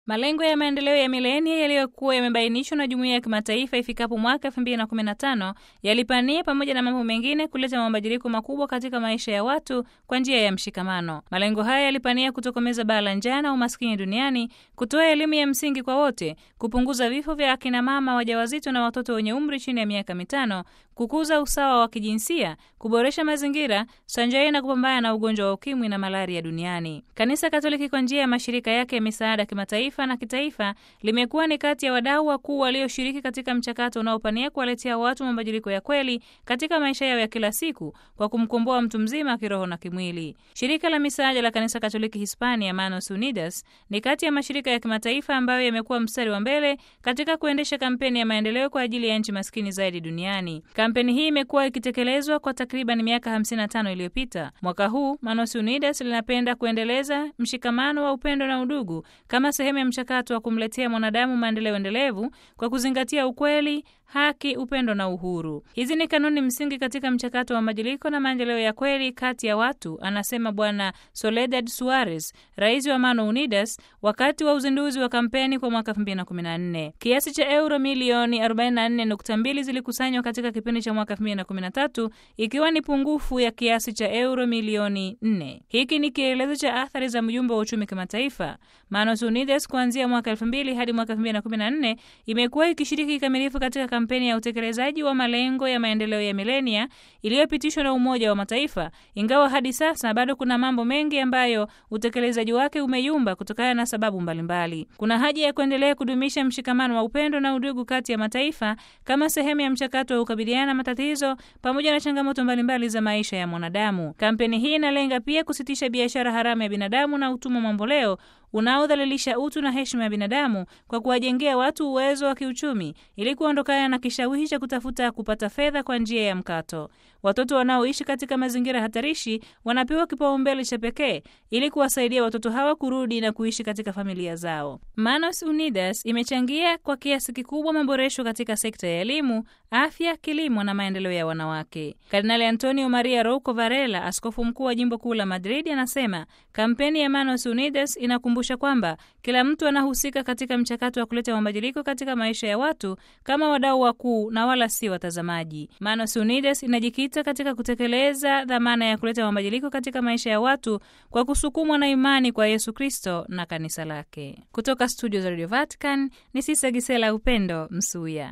Malengo ya maendeleo ya milenia yaliyokuwa yamebainishwa na jumuiya ya kimataifa ifikapo mwaka 2015 yalipania pamoja na mambo mengine kuleta mabadiliko makubwa katika maisha ya watu kwa njia ya mshikamano. Malengo haya yalipania kutokomeza baa la njaa na umaskini duniani, kutoa elimu ya msingi kwa wote, kupunguza vifo vya akina mama wajawazito na watoto wenye umri chini ya miaka mitano, kukuza usawa wa kijinsia, kuboresha mazingira sanjari na kupambana na ugonjwa wa ukimwi na malaria duniani. Kanisa Katoliki kwa njia ya mashirika yake ya misaada kimataifa na kitaifa limekuwa ni kati ya wadau wakuu walioshiriki katika mchakato unaopania kuwaletea watu mabadiliko ya kweli katika maisha yao ya kila siku kwa kumkomboa mtu mzima kiroho na kimwili. Shirika la misaada la Kanisa Katoliki Hispania, Manos Unidas, ni kati ya mashirika ya kimataifa ambayo yamekuwa mstari wa mbele katika kuendesha kampeni ya maendeleo kwa ajili ya nchi maskini zaidi duniani. Kampeni hii imekuwa ikitekelezwa kwa takriban miaka 55 iliyopita. Mwaka huu Manos Unidas linapenda kuendeleza mshikamano wa upendo na udugu kama sehemu ya mchakato wa kumletea mwanadamu maendeleo endelevu kwa kuzingatia ukweli, haki, upendo na uhuru. Hizi ni kanuni msingi katika mchakato wa mabadiliko na maendeleo ya kweli kati ya watu, anasema Bwana Soledad Suarez, rais wa Mano Unidas, wakati wa uzinduzi wa kampeni kwa mwaka 2014. Kiasi cha euro milioni 44.2 zilikusanywa katika kipindi cha mwaka 2013 ikiwa ni pungufu ya kiasi cha euro milioni 4. Hiki ni kielelezo cha athari za mjumbe wa uchumi kimataifa. Manos Unidas kuanzia mwaka 2000 hadi mwaka 2014 imekuwa ikishiriki kikamilifu katika kampeni ya utekelezaji wa malengo ya maendeleo ya milenia iliyopitishwa na Umoja wa Mataifa, ingawa hadi sasa bado kuna mambo mengi ambayo utekelezaji wake umeyumba kutokana na sababu mbalimbali mbali. Kuna haja ya kuendelea kudumisha mshikamano wa upendo na udugu kati ya mataifa kama sehemu ya mchakato wa kukabiliana na matatizo pamoja na changamoto mbalimbali za maisha ya mwanadamu. Kampeni hii inalenga pia kusitisha biashara haramu ya binadamu na utumwa mamboleo unaodhalilisha utu na heshima ya binadamu kwa kuwajengea watu uwezo wa kiuchumi ili kuondokana na kishawishi cha kutafuta kupata fedha kwa njia ya mkato. Watoto wanaoishi katika mazingira hatarishi wanapewa kipaumbele cha pekee ili kuwasaidia watoto hawa kurudi na kuishi katika familia zao. Manos Unidas imechangia kwa kiasi kikubwa maboresho katika sekta ya elimu, afya, kilimo na maendeleo ya wanawake. Kardinali Antonio Maria Rouco Varela, askofu mkuu wa jimbo kuu la Madrid, anasema kampeni ya Manos Unidas inakumbusha kwamba kila mtu anahusika katika mchakato wa kuleta mabadiliko katika maisha ya watu kama wadau wakuu na wala si watazamaji. Manos Unidas inajikita katika kutekeleza dhamana ya kuleta mabadiliko katika maisha ya watu kwa kusukumwa na imani kwa Yesu Kristo na kanisa lake. Kutoka studio za Radio Vatican ni Sisa Gisela Upendo Msuya.